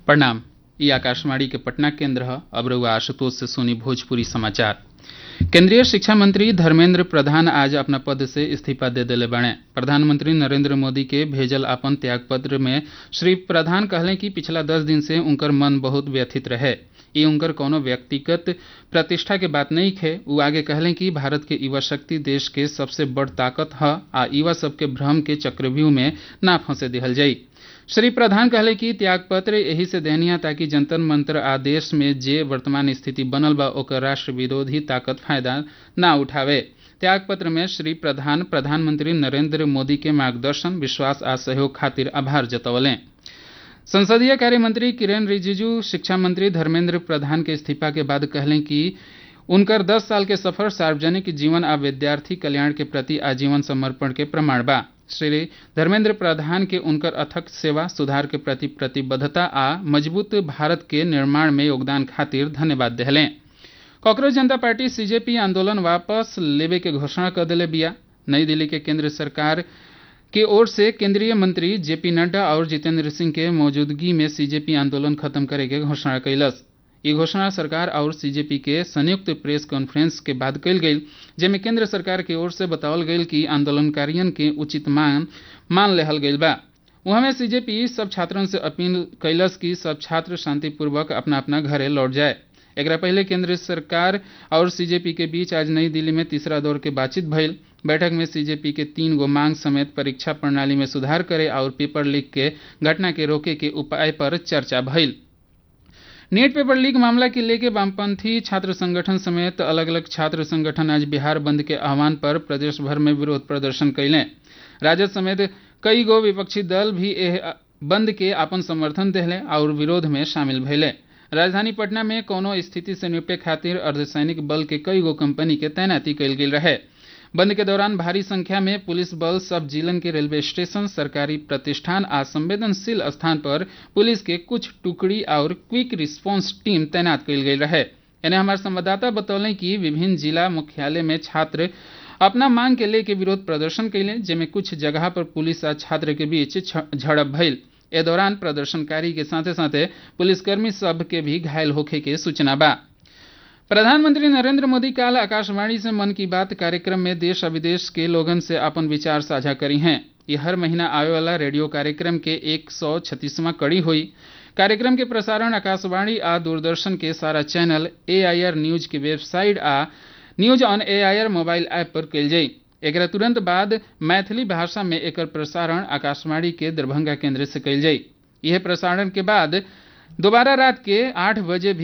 प्रणाम ई आकाशवाणी के पटना केंद्र ह अब रउआ आशुतोष से सुनी भोजपुरी समाचार केंद्रीय शिक्षा मंत्री धर्मेंद्र प्रधान आज अपना पद से इस्तीफा दे देले बाड़े प्रधानमंत्री नरेंद्र मोदी के भेजल अपन त्यागपत्र में श्री प्रधान कहले कि पिछला दस दिन से उनकर मन बहुत व्यथित रहे ई उनकर कोनो व्यक्तिगत प्रतिष्ठा के बात नहीं खे उ आगे कहले कि भारत के युवा शक्ति देश के सबसे बड़ ताकत ह आ युवा सबके भ्रम के चक्रव्यूह में ना फंसे दिहल जाई श्री प्रधान कहले कि त्यागपत्र एही से देहनिया ताकि जंतर मंत्र आ देश में जे वर्तमान स्थिति बनल बा ओकर राष्ट्र विरोधी ताकत फायदा ना उठावे त्यागपत्र में श्री प्रधान प्रधानमंत्री नरेंद्र मोदी के मार्गदर्शन विश्वास आ सहयोग खातिर आभार जतवलें संसदीय कार्य मंत्री किरेन रिजिजू शिक्षा मंत्री धर्मेंद्र प्रधान के इस्तीफा के बाद कहलें कि उनकर 10 साल के सफर सार्वजनिक जीवन आ विद्यार्थी कल्याण के प्रति आजीवन समर्पण के प्रमाण बा श्री धर्मेंद्र प्रधान के उनकर अथक सेवा सुधार के प्रति प्रतिबद्धता आ मजबूत भारत के निर्माण में योगदान खातिर धन्यवाद देहलें कांग्रेस जनता पार्टी सीजेपी आंदोलन वापस लेवे के घोषणा कर दिले बिया नई दिल्ली के केंद्र सरकार की ओर से केंद्रीय मंत्री जेपी नड्डा और जितेंद्र सिंह के मौजूदगी में सीजेपी आंदोलन खत्म करे के घोषणा कैलस ये घोषणा सरकार और सीजेपी के संयुक्त प्रेस कॉन्फ्रेंस के बाद कल गई जेमे केंद्र सरकार की ओर से बतावल गई कि आंदोलनकारियों के उचित मांग मान लेहल गई बा वहाँ में सीजेपी सब छात्रों से अपील कैलस कि सब छात्र शांतिपूर्वक अपना अपना घरे लौट जाए एक पहले केंद्र सरकार और सीजेपी के बीच आज नई दिल्ली में तीसरा दौर के बातचीत भइल बैठक में सीजेपी के तीन गो मांग समेत परीक्षा प्रणाली में सुधार करे और पेपर लीक के घटना के रोके के उपाय पर चर्चा भइल नीट पेपर लीक मामला के लेके वामपंथी छात्र संगठन समेत अलग अलग छात्र संगठन आज बिहार बंद के आह्वान पर प्रदेश भर में विरोध प्रदर्शन कैले राजद समेत कई गो विपक्षी दल भी एह बंद के अपन समर्थन दिले और विरोध में शामिल भैले राजधानी पटना में कोनो स्थिति से निपटे खातिर अर्धसैनिक बल के कई गो कंपनी के तैनाती कल गेल रहे बंद के दौरान भारी संख्या में पुलिस बल सब जिलन के रेलवे स्टेशन सरकारी प्रतिष्ठान आ संवेदनशील स्थान पर पुलिस के कुछ टुकड़ी और क्विक रिस्पांस टीम तैनात कल गई रहे एने हमारे संवाददाता बतौले कि विभिन्न जिला मुख्यालय में छात्र अपना मांग के लेके विरोध प्रदर्शन कैले जेमे कुछ जगह पर पुलिस आ छात्र के बीच झड़प भइल ए दौरान प्रदर्शनकारी के साथे साथे पुलिसकर्मी सब के भी घायल होखे के सूचना बा प्रधानमंत्री नरेंद्र मोदी काल आकाशवाणी से मन की बात कार्यक्रम में देश और विदेश के लोगन से अपन विचार साझा करी हैं ये हर महीना आवे वाला रेडियो कार्यक्रम के एक सौ छत्तीसवां कड़ी हुई कार्यक्रम के प्रसारण आकाशवाणी आ दूरदर्शन के सारा चैनल ए न्यूज के वेबसाइट आ न्यूज ऑन ए मोबाइल ऐप पर कल जाई एक तुरंत बाद मैथिली भाषा में एक प्रसारण आकाशवाणी के दरभंगा केंद्र से कल जाई यह प्रसारण के बाद दोबारा रात के आठ बजे भी